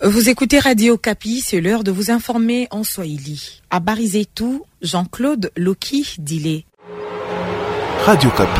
Vous écoutez Radio Kapi, c'est l'heure de vous informer en Swahili. À Barizetou, Jean-Claude Loki Dilé. Radio Kapi.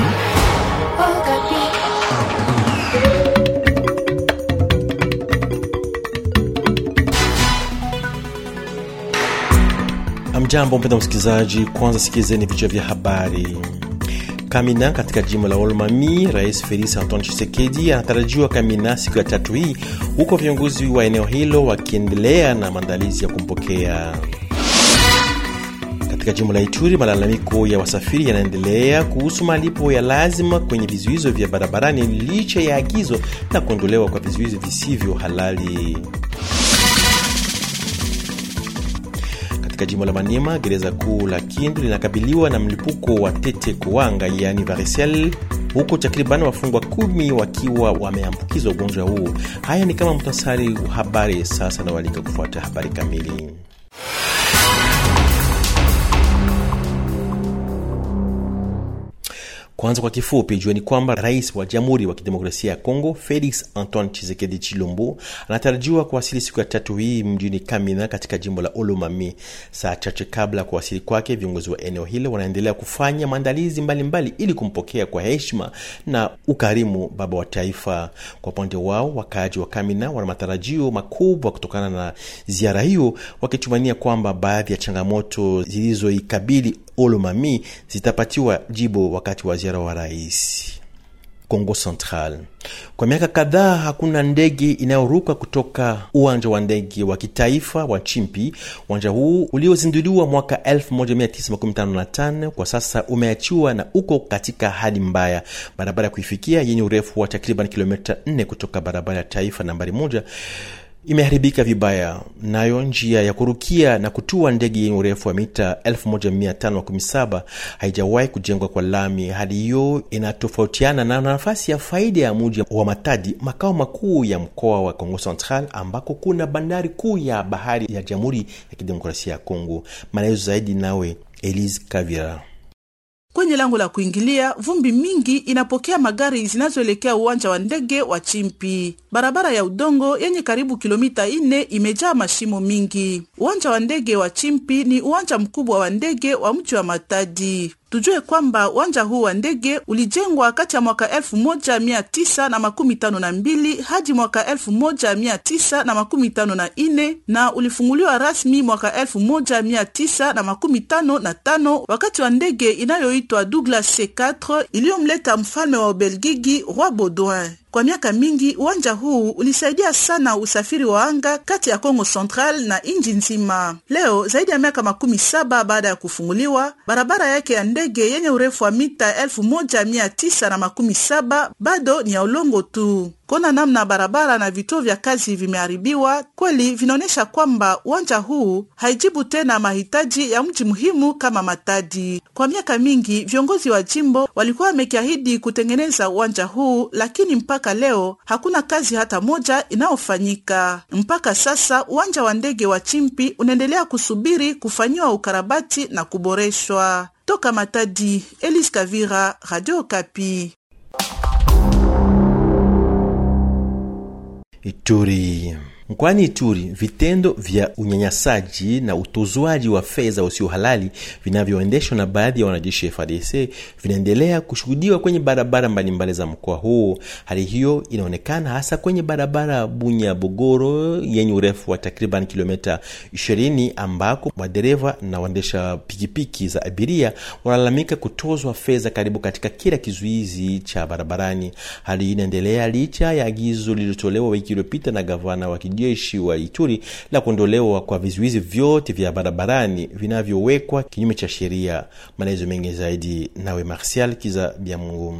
Amjambo mpenda msikilizaji, kwanza sikilizeni vichwa vya habari. Kamina katika jimbo la Olomami, Rais Felix Antoine Tshisekedi anatarajiwa Kamina siku ya tatu hii, huko viongozi wa eneo hilo wakiendelea na maandalizi ya kumpokea. Katika jimbo la Ituri, malalamiko ya wasafiri yanaendelea kuhusu malipo ya lazima kwenye vizuizo vya barabarani licha ya agizo la kuondolewa kwa vizuizo visivyo halali. Katika jimbo la Maniema, gereza kuu la Kindu linakabiliwa na mlipuko wa tete kuwanga, yaani varicelle, huku takriban wafungwa kumi wakiwa wameambukizwa ugonjwa huu. Haya ni kama mtasari wa habari. Sasa nawalika kufuata habari kamili. Kwanza kwa kifupi, jueni kwamba rais wa Jamhuri wa Kidemokrasia ya Kongo Felix Antoine Tshisekedi Chilombo anatarajiwa kuwasili siku ya tatu hii mjini Kamina katika jimbo la Olomami. Saa chache kabla ya kuwasili kwake, viongozi wa eneo hilo wanaendelea kufanya maandalizi mbalimbali ili kumpokea kwa heshima na ukarimu baba wa taifa. Kwa upande wao, wakaaji wa Kamina wana matarajio makubwa kutokana na ziara hiyo, wakitumania kwamba baadhi ya changamoto zilizoikabili Olomami zitapatiwa jibu wakati wa ziara wa rais. Kongo Central, kwa miaka kadhaa hakuna ndege inayoruka kutoka uwanja wa ndege wa kitaifa wa Chimpi. Uwanja huu uliozinduliwa mwaka 1955 kwa sasa umeachiwa na uko katika hali mbaya. Barabara ya kuifikia yenye urefu wa takriban kilomita 4 kutoka barabara ya taifa nambari moja imeharibika vibaya. Nayo njia ya kurukia na kutua ndege yenye urefu wa mita 1517 haijawahi kujengwa kwa lami. Hali hiyo inatofautiana na nafasi ya faida ya muji wa Matadi, makao makuu ya mkoa wa Kongo Central, ambako kuna bandari kuu ya bahari ya Jamhuri ya Kidemokrasia ya Kongo. Maelezo zaidi nawe Elise Kavira. Kwenye lango la kuingilia, vumbi mingi inapokea magari zinazoelekea uwanja wa ndege wa Chimpi. Barabara ya udongo yenye karibu kilomita ine imejaa mashimo mingi. Uwanja wa ndege wa Chimpi ni uwanja mkubwa wa ndege wa mji wa Matadi. Tujue kwamba uwanja huu wa ndege ulijengwa kati ya mwaka elfu moja mia tisa na makumi tano na mbili hadi mwaka elfu moja mia tisa na makumi tano na ine na ulifunguliwa rasmi mwaka elfu moja mia tisa na makumi tano na tano wakati wa ndege inayoitwa Douglas C4 iliyomleta mfalme wa Ubelgiji Roi Baudouin. Kwa miaka mingi uwanja huu ulisaidia sana usafiri wa anga kati ya Kongo Central na inji nzima. Leo zaidi ya miaka makumi saba baada ya kufunguliwa, barabara yake ya ndege yenye urefu wa mita elfu moja mia tisa na makumi saba bado ni ya ulongo tu. Kuona namna barabara na vituo vya kazi vimeharibiwa kweli vinaonyesha kwamba uwanja huu haijibu tena mahitaji ya mji muhimu kama Matadi. Kwa miaka mingi viongozi wa jimbo walikuwa wamekiahidi kutengeneza uwanja huu, lakini mpaka leo hakuna kazi hata moja inayofanyika. Mpaka sasa uwanja wa ndege wa Chimpi unaendelea kusubiri kufanyiwa ukarabati na kuboreshwa. Toka Matadi, Elise Kavira, Radio Kapi. Ituri. Mkoani Ituri, vitendo vya unyanyasaji na utozwaji wa fedha usio halali vinavyoendeshwa na baadhi ya wanajeshi FARDC vinaendelea kushuhudiwa kwenye barabara mbalimbali za mkoa huu. Hali hiyo inaonekana hasa kwenye barabara Bunya Bogoro yenye urefu wa takriban kilomita 20 ambako madereva na waendesha pikipiki za abiria wanalalamika kutozwa fedha karibu katika kila kizuizi cha barabarani. Hali hii inaendelea licha ya agizo lililotolewa wiki iliyopita na gavana wa jeshi wa Ituri la kuondolewa kwa vizuizi vyote vya barabarani vinavyowekwa kinyume cha sheria. Maelezo mengi zaidi nawe Martial Kiza Byamungu.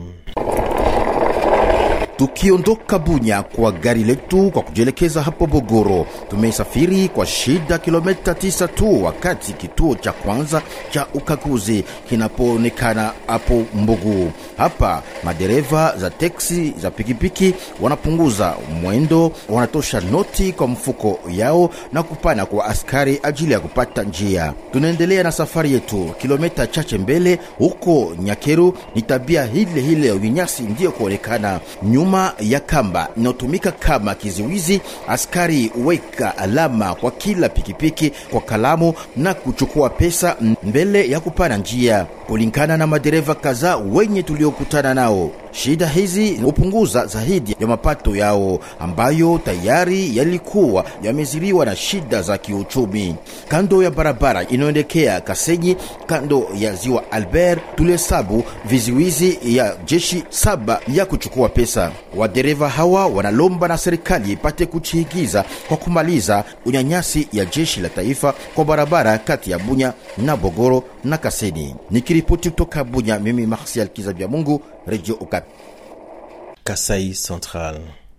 Tukiondoka Bunya kwa gari letu kwa kujielekeza hapo Bogoro, tumesafiri kwa shida kilomita tisa tu, wakati kituo cha kwanza cha ukaguzi kinapoonekana hapo Mbugu. Hapa madereva za teksi za pikipiki wanapunguza mwendo, wanatosha noti kwa mfuko yao na kupana kwa askari ajili ya kupata njia. Tunaendelea na safari yetu kilomita chache mbele, huko Nyakeru ni tabia hile hile ya unyanyasi ndiyo kuonekana nyuma Nyuma ya kamba inayotumika kama kizuizi, askari weka alama kwa kila pikipiki kwa kalamu na kuchukua pesa mbele ya kupana njia, kulingana na madereva kadhaa wenye tuliokutana nao. Shida hizi hupunguza zaidi ya mapato yao ambayo tayari yalikuwa yameziriwa na shida za kiuchumi. Kando ya barabara inayoelekea Kasenyi, kando ya ziwa Albert, tulihesabu viziwizi ya jeshi saba ya kuchukua pesa. Wadereva hawa wanalomba na serikali ipate kuchihikiza kwa kumaliza unyanyasi ya jeshi la taifa kwa barabara kati ya Bunya na Bogoro na Kasenyi. Nikiripoti kutoka Bunya, mimi Marsial Kizabya Mungu, Radio Okapi. Kasai Central.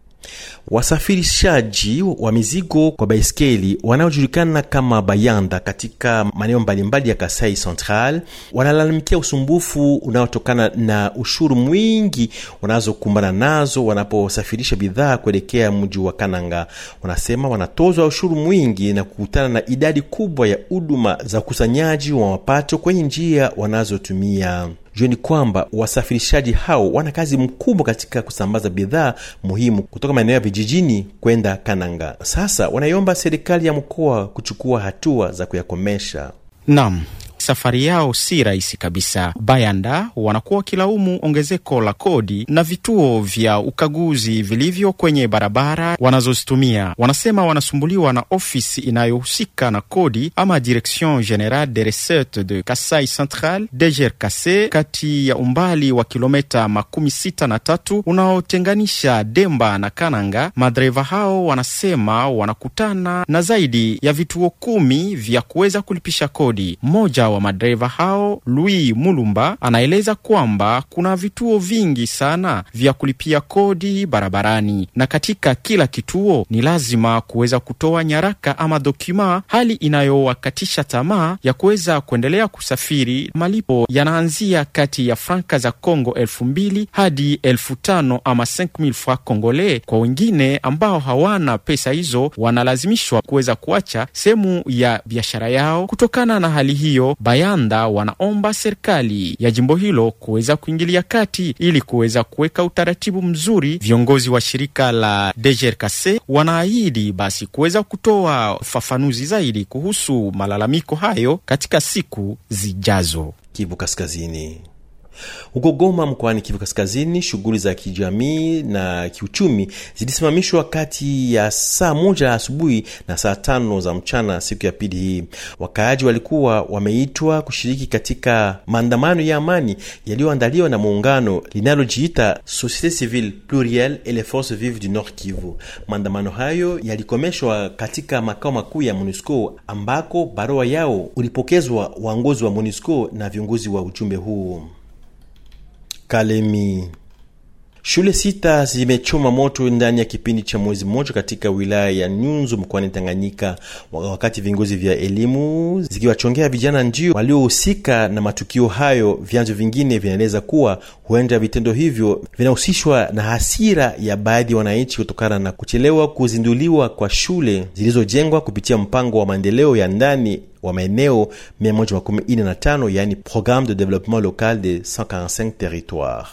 Wasafirishaji wa mizigo kwa baiskeli wanaojulikana kama bayanda katika maeneo mbalimbali ya Kasai Central wanalalamikia usumbufu unaotokana na ushuru mwingi wanazokumbana nazo wanaposafirisha bidhaa kuelekea mji wa Kananga. Wanasema wanatozwa ushuru mwingi na kukutana na idadi kubwa ya huduma za ukusanyaji wa mapato kwenye njia wanazotumia. Jueni kwamba wasafirishaji hao wana kazi mkubwa katika kusambaza bidhaa muhimu kutoka maeneo ya vijijini kwenda Kananga. Sasa wanaiomba serikali ya mkoa kuchukua hatua za kuyakomesha. Naam, safari yao si rahisi kabisa. Bayanda wanakuwa wakilaumu ongezeko la kodi na vituo vya ukaguzi vilivyo kwenye barabara wanazozitumia. Wanasema wanasumbuliwa na ofisi inayohusika na kodi ama Direction Generale des Recettes de Kasai Central DGRKC, kati ya umbali wa kilometa makumi sita na tatu unaotenganisha Demba na Kananga. Madereva hao wanasema wanakutana na zaidi ya vituo kumi vya kuweza kulipisha kodi. Mmoja wa madereva hao Louis Mulumba anaeleza kwamba kuna vituo vingi sana vya kulipia kodi barabarani, na katika kila kituo ni lazima kuweza kutoa nyaraka ama dokuma, hali inayowakatisha tamaa ya kuweza kuendelea kusafiri. Malipo yanaanzia kati ya franka za Congo elfu mbili hadi elfu tano ama 5000 francs congolais. Kwa wengine ambao hawana pesa hizo, wanalazimishwa kuweza kuacha sehemu ya biashara yao. Kutokana na hali hiyo Bayanda wanaomba serikali ya jimbo hilo kuweza kuingilia kati ili kuweza kuweka utaratibu mzuri. Viongozi wa shirika la DGRKC wanaahidi basi kuweza kutoa ufafanuzi zaidi kuhusu malalamiko hayo katika siku zijazo. Kivu Kaskazini. Huko Goma mkoani Kivu Kaskazini, shughuli za kijamii na kiuchumi zilisimamishwa kati ya saa moja asubuhi na saa tano za mchana siku ya pili hii. Wakaaji walikuwa wameitwa kushiriki katika maandamano ya amani yaliyoandaliwa na muungano linalojiita Societe Civile Plurielle et les Forces Vives du Nord Kivu. Maandamano hayo yalikomeshwa katika makao makuu ya MONUSCO ambako barua yao ulipokezwa waongozi wa MONUSCO na viongozi wa ujumbe huu. Kalemi. Shule sita zimechoma moto ndani ya kipindi cha mwezi mmoja katika wilaya ya Nyunzu mkoani Tanganyika, wakati viongozi vya elimu zikiwachongea vijana ndio waliohusika na matukio hayo. Vyanzo vingine vinaeleza kuwa huenda vitendo hivyo vinahusishwa na hasira ya baadhi ya wananchi kutokana na kuchelewa kuzinduliwa kwa shule zilizojengwa kupitia mpango wa maendeleo ya ndani wa maeneo 145 yaani Programme de Développement Local de 145 territoires.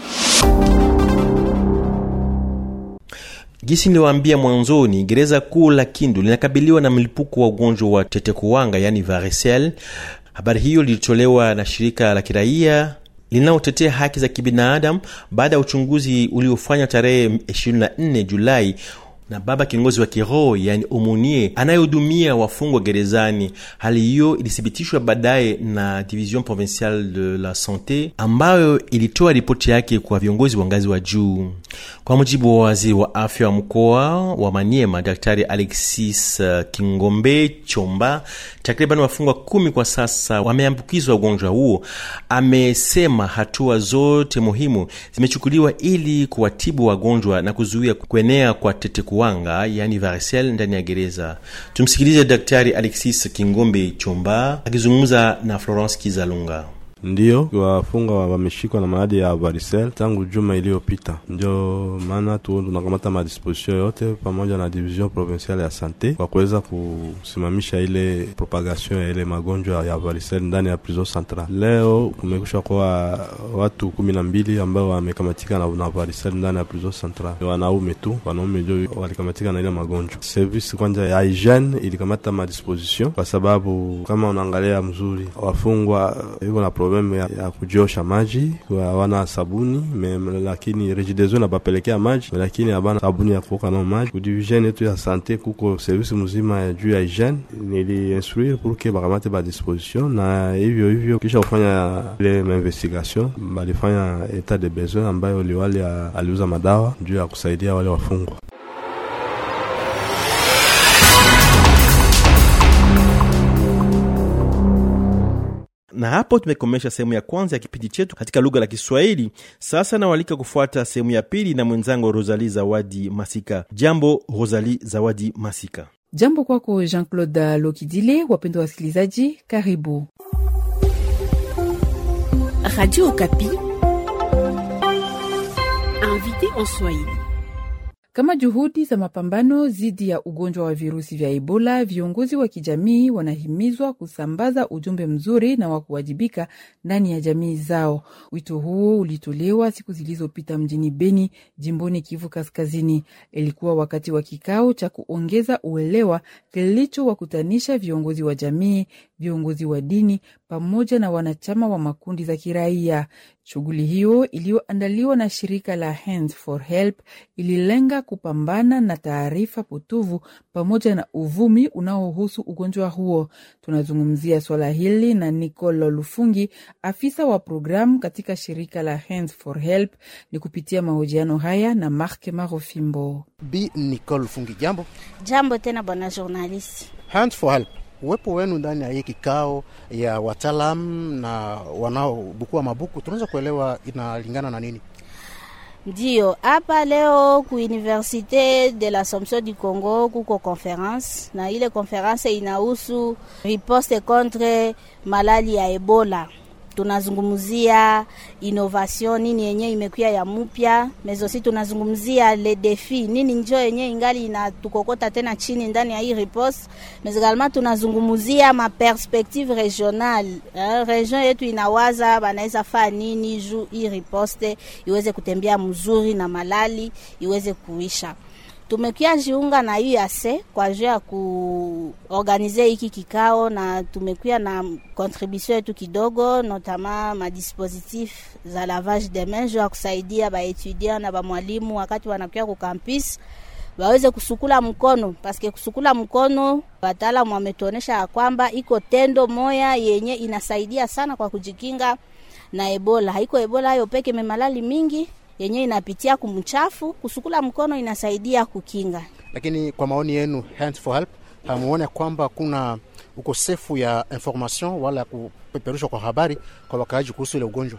Gisi niliwaambia mwanzoni, gereza kuu la Kindu linakabiliwa na mlipuko wa ugonjwa wa tetekuwanga yani varicelle. Habari hiyo lilitolewa na shirika la kiraia linalotetea haki za kibinadamu baada ya uchunguzi uliofanywa tarehe 24 Julai na baba kiongozi wa kiroho yani omonie anayehudumia wafungwa gerezani. Hali hiyo ilithibitishwa baadaye na Division Provinciale de la Sante ambayo ilitoa ripoti yake kwa viongozi wa ngazi wa juu. Kwa mujibu wa waziri wa afya wa mkoa wa Maniema, Daktari Alexis Kingombe Chomba, takriban wafungwa kumi kwa sasa wameambukizwa ugonjwa huo. Amesema hatua zote muhimu zimechukuliwa ili kuwatibu wagonjwa na kuzuia kuenea kwa tetekuwanga yani varicelle ndani ya gereza. Tumsikilize Daktari Alexis Kingombe Chomba akizungumza na Florence Kizalunga. Ndio wafungwa wameshikwa na maradhi ya varicelle tangu juma iliyopita, ndio maana tu tunakamata madisposition yote pamoja na division provinciale ya sante kwa kuweza kusimamisha ile propagation ya ile magonjwa ya varicelle ndani ya prison central. Leo kumekusha kuwa watu kumi na mbili ambao wamekamatika na, na varicelle ndani ya prison central, wanaume tu, wanaume ndio walikamatika na ile magonjwa. Service kwanja ya hygiene ilikamata madisposition kwa sababu kama unaangalia mzuri wafungwa iko na probleme ya, ya kujiosha maji, hawana sabuni me, lakini rejidezo nabapelekea maji lakini habana sabuni ya kuoka nao maji. Kudivisione yetu ya sante kuko service mzima ya juu ya hygiene, niliinstruire pour que bakamate ba disposition, na hivyo hivyo kisha kufanya ile investigation balifanya etat de besoin ambayo liwali aliuza madawa juu ya kusaidia wale wafungwa. na hapo tumekomesha sehemu ya kwanza ya kipindi chetu katika lugha la Kiswahili. Sasa nawalika kufuata sehemu ya pili na mwenzangu Rosali Zawadi Masika. Jambo Rosali Zawadi Masika. Jambo kwako Jean Claude Lokidile. Wapendwa wasikilizaji, karibu Radio Okapi, invité en Swahili. Kama juhudi za mapambano dhidi ya ugonjwa wa virusi vya Ebola, viongozi wa kijamii wanahimizwa kusambaza ujumbe mzuri na wa kuwajibika ndani ya jamii zao. Wito huo ulitolewa siku zilizopita mjini Beni, jimboni Kivu Kaskazini. Ilikuwa wakati wa kikao cha kuongeza uelewa kilichowakutanisha viongozi wa jamii, viongozi wa dini pamoja na wanachama wa makundi za kiraia. Shughuli hiyo iliyoandaliwa na shirika la Hands for Help ililenga kupambana na taarifa potovu pamoja na uvumi unaohusu ugonjwa huo. Tunazungumzia swala hili na Nicolo Lufungi, afisa wa programu katika shirika la Hands for Help, ni kupitia mahojiano haya na Mark Marofimbo. Bi Nicole Lufungi, jambo. Jambo tena bwana journalist. Hands for Help uwepo wenu ndani ya hii kikao ya wataalam na wanaobukua mabuku, tunaweza kuelewa inalingana na nini? Ndiyo, hapa leo ku Universite de l'Assomption du Congo kuko conference, na ile conference inahusu riposte contre malali ya Ebola. Tunazungumzia innovation nini yenye imekuya ya mupya, mezosi tunazungumzia le defi nini njo yenye ingali inatukokota tena chini ndani ya hii riposte, mais également tunazungumzia ma perspective regional eh, region yetu inawaza banaweza faa nini juu hii riposte iweze kutembea mzuri na malali iweze kuisha tumekia jiunga na UAC kwa juu ya kuorganize hiki kikao, na tumekuya na contribution yetu kidogo, notama madispositif za lavage de main juu ya kusaidia baetudiant na bamwalimu wakati wanakuya ku campus waweze kusukula mkono, paske kusukula mkono wataalamu wametuonesha ya kwamba iko tendo moya yenye inasaidia sana kwa kujikinga na Ebola. Haiko Ebola hayo peke, memalali mingi yenye inapitia kumchafu. Kusukula mkono inasaidia kukinga. Lakini kwa maoni yenu, Hands for Help, hamuone kwamba kuna ukosefu ya information wala kupeperushwa kwa habari kwa wakaaji kuhusu ile ugonjwa?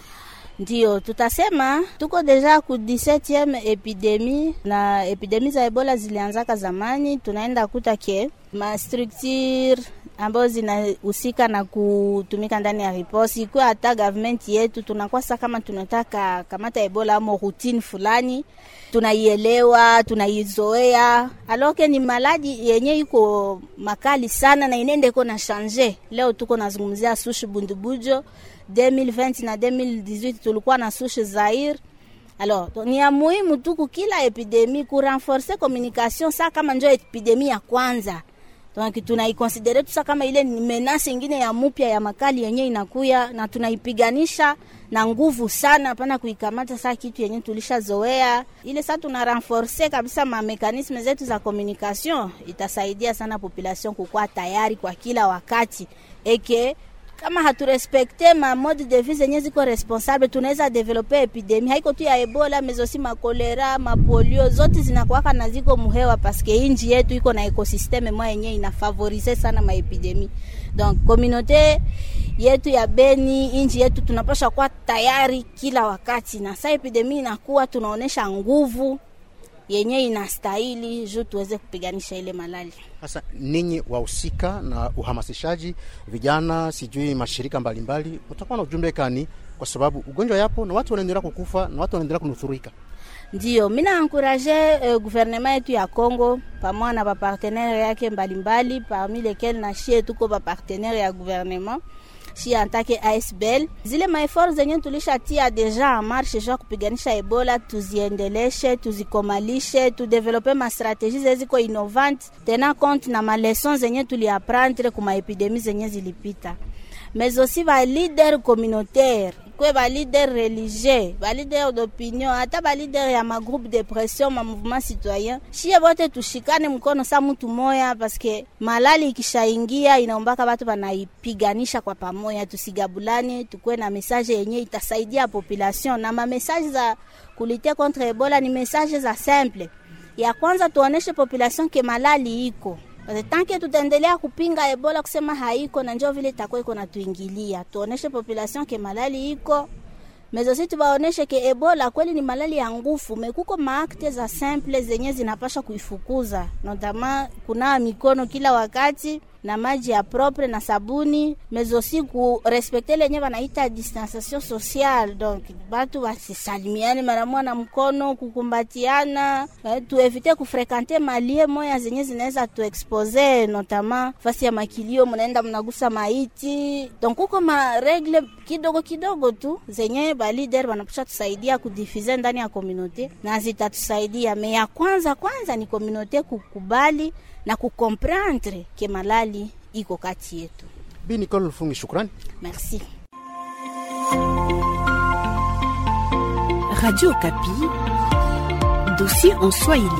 Ndio tutasema tuko deja ku 17e epidemi na epidemi za Ebola zilianzaka zamani. Tunaenda kuta ke ma structure ambazo zinahusika na kutumika ndani ya riposi ikuwa hata government yetu tunakuwa sasa, kama tunataka kamata Ebola amo routine fulani, tunaielewa tunaizoea, aloke ni maladi yenye iko makali sana na inende iko na change. Leo tuko nazungumzia sushi bundubujo 2020 na 2018 tulikuwa na sushi Zaire. Alors, ni ya muhimu tu kila epidemi ku renforcer communication sa kama njo epidemi ya kwanza donc tunaikonsidere tusa kama ile ni menasi ingine ya mupya ya makali yenye inakuya na tunaipiganisha na nguvu sana, hapana kuikamata saa kitu yenye tulishazoea ile. Saa tuna renforce kabisa ma mekanisme zetu za communication, itasaidia sana population kukuwa tayari kwa kila wakati eke kama haturespekte ma mode de vie zenye ziko responsable, tunaweza develope epidemi haiko tu ya Ebola, mezosi makolera, mapolio zote zinakuwaka na ziko muhewa, paske inji yetu iko na ekosisteme moya yenye inafavorize sana maepidemi. Donc communauté yetu ya Beni, inji yetu tunapasha kuwa tayari kila wakati, na saa epidemi inakuwa tunaonesha nguvu yenye inastahili juu tuweze kupiganisha ile malali. Sasa ninyi wahusika na uhamasishaji vijana, sijui mashirika mbalimbali, utakuwa na ujumbe kani? Kwa sababu ugonjwa yapo na watu wanaendelea kukufa na watu wanaendelea kunusurika. Ndio mina ankuraje uh, guvernema yetu ya Congo pamoja na bapartenere yake mbalimbali, parmi lesquels na shie tuko bapartenere ya guvernema shi antake ASBL. Zile maefort zenye tulishatia deja en marche jua kupiganisha Ebola, tuziendeleshe, tuzikomalishe, tudevelope mastrategie zeziko innovante tena compte na maleson zenye tuliaprendre kuma epidemi zenye zilipita mais aussi ba leader communautaire kwe ba leader religieux ba leader d'opinion hata ba leader ya ma groupe de pression ma mouvement citoyen shie bote tushikane mkono sa mtu moya paske malali ikishaingia inaombaka batu banaipiganisha kwa pamoja tusigabulane tukwe na message yenye itasaidia population na ma message za kulite contre ebola ni message za simple ya kwanza tuoneshe population ke malali iko tanke tutaendelea kupinga ebola kusema haiko na njoo vile itakuwa iko natuingilia, tuoneshe population ke malali iko mezosi, tubaoneshe ke ebola kweli ni malali ya ngufu, mekuko maakte za simple zenye zinapasha kuifukuza, notama kunawa mikono kila wakati na maji ya propre na sabuni mezosi ku respekte lenye wanaita distanciation sociale, donc batu basisalimiane mara moja na mkono, kukumbatiana eh, tuevite kufrekante malie moya zenye zinaweza tuexpose, notama fasi ya makilio, mnaenda mnagusa maiti, donc kuko maregle kidogo kidogo tu zenye balider wanapasha tusaidia kudifize ndani ya komunote na zitatusaidia. Me ya kwanza kwanza ni komunote kukubali na kukomprendre ke malali iko kati yetu. Bi Nicole Lufungi, shukrani. Merci. Radio Kapi, dossier en Swahili.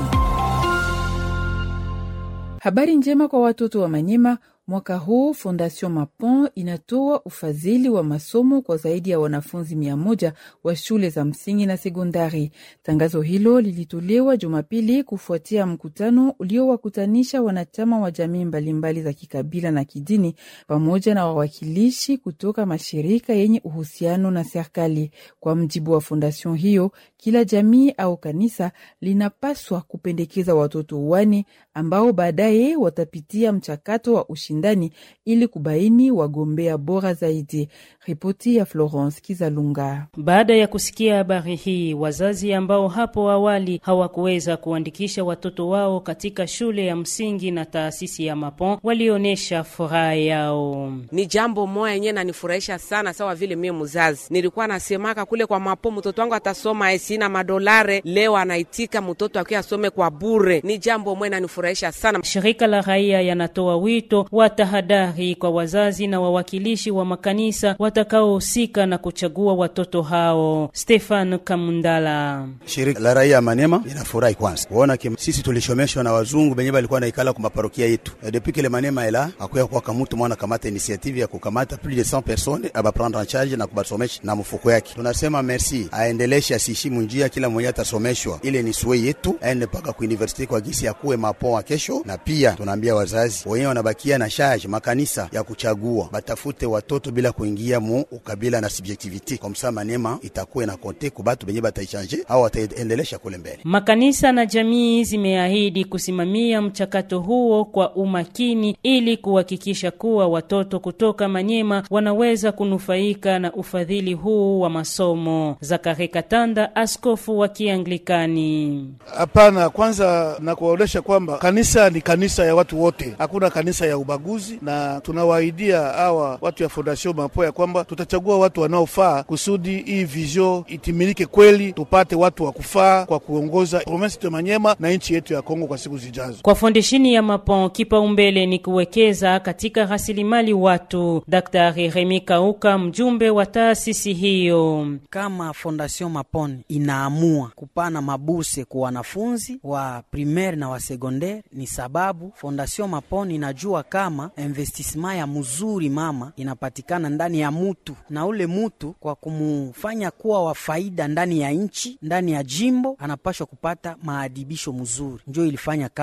Habari njema kwa watoto wa Manyema. Mwaka huu Fondation Mapon inatoa ufadhili wa masomo kwa zaidi ya wanafunzi mia moja wa shule za msingi na sekondari. Tangazo hilo lilitolewa Jumapili kufuatia mkutano uliowakutanisha wanachama wa jamii mbalimbali za kikabila na kidini pamoja na wawakilishi kutoka mashirika yenye uhusiano na serikali. Kwa mjibu wa fondation hiyo, kila jamii au kanisa linapaswa kupendekeza watoto wane ambao baadaye watapitia mchakato wa ushindani ili kubaini wagombea bora zaidi. Ripoti ya Florence Kizalunga. Baada ya kusikia habari hii, wazazi ambao hapo awali hawakuweza kuandikisha watoto wao katika shule ya msingi na taasisi ya Mapon walionyesha furaha yao. Ni jambo moya yenyewe nanifurahisha sana, sawa vile mie mzazi nilikuwa nasemaka kule kwa Mapon, mtoto wangu atasoma esina madolare, leo anaitika mtoto akiwa asome kwa bure. Ni jambo moya nanifurahisha sana. Shirika la raia yanatoa wito wa tahadhari kwa wazazi na wawakilishi wa makanisa watakaohusika na kuchagua watoto hao. Stefan Kamundala: shirika la raia ya Manema inafurahi kwanza kuona kim, sisi tulishomeshwa na wazungu benye balikuwa naikala ku maparokia yetu depuis que le Manema ela akuya kwa kamutu mwana kamata initiative ya kukamata plus de 100 personnes aba prendre en charge na kubasomesha na mfuko yake. Tunasema merci, aendeleshe asishimu njia, kila mmoja atasomeshwa. Ile ni suwe yetu, aende mpaka ku university kwa gisi ya kuwe mapo wa kesho, na pia tunaambia wazazi wenyewe wanabakia na charge makanisa ya kuchagua batafute watoto bila kuingia mu ukabila na subjectivity, kwa msa Manema itakuwa na konte ku batu benye bataichange au wataendelesha kule mbele. Makanisa na jamii zimeahidi kusimamia mchakato huo kwa umakini ili kuhakikisha kuwa watoto kutoka Manyema wanaweza kunufaika na ufadhili huu wa masomo. Zakari Katanda, askofu wa Kianglikani: Hapana, kwanza na kuwaonyesha kwamba kanisa ni kanisa ya watu wote, hakuna kanisa ya ubaguzi, na tunawaahidia hawa watu ya Fondation Mapo ya kwamba tutachagua watu wanaofaa kusudi hii vizio itimilike kweli, tupate watu wa kufaa kwa kuongoza provinsi ya Manyema na nchi yetu ya Kongo kwa siku zijazo. Kwa fondeshini ya Mapon, kipaumbele ni kuwekeza katika rasilimali watu. Daktari Remi Kauka, mjumbe wa taasisi hiyo: kama Fondation Mapon inaamua kupana mabuse kwa wanafunzi wa primaire na wa secondaire, ni sababu Fondation Mapon inajua kama investissement ya mzuri mama inapatikana ndani ya mutu, na ule mutu kwa kumufanya kuwa wa faida ndani ya nchi, ndani ya jimbo, anapashwa kupata maadibisho mzuri. Njo ilifanya kama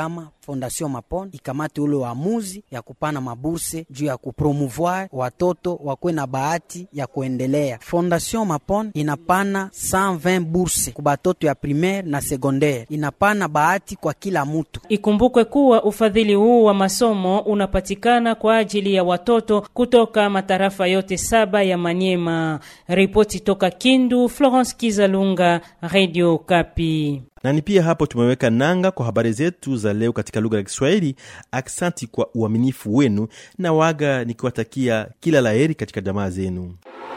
Fondation Mapon ikamate ule uamuzi ya kupana maburse juu ya kupromouvoir watoto wakwe na bahati ya kuendelea. Fondation Mapon inapana 120 burse ku batoto ya primaire na secondaire, inapana bahati kwa kila mutu. Ikumbukwe kuwa ufadhili huu wa masomo unapatikana kwa ajili ya watoto kutoka matarafa yote saba ya Manyema. Ripoti toka Kindu, Florence Kizalunga, Radio Kapi. na ni pia hapo tumeweka nanga kwa habari zetu za leo katika lugha ya Kiswahili. Aksanti kwa uaminifu wenu na waga nikiwatakia kila laheri katika jamaa zenu.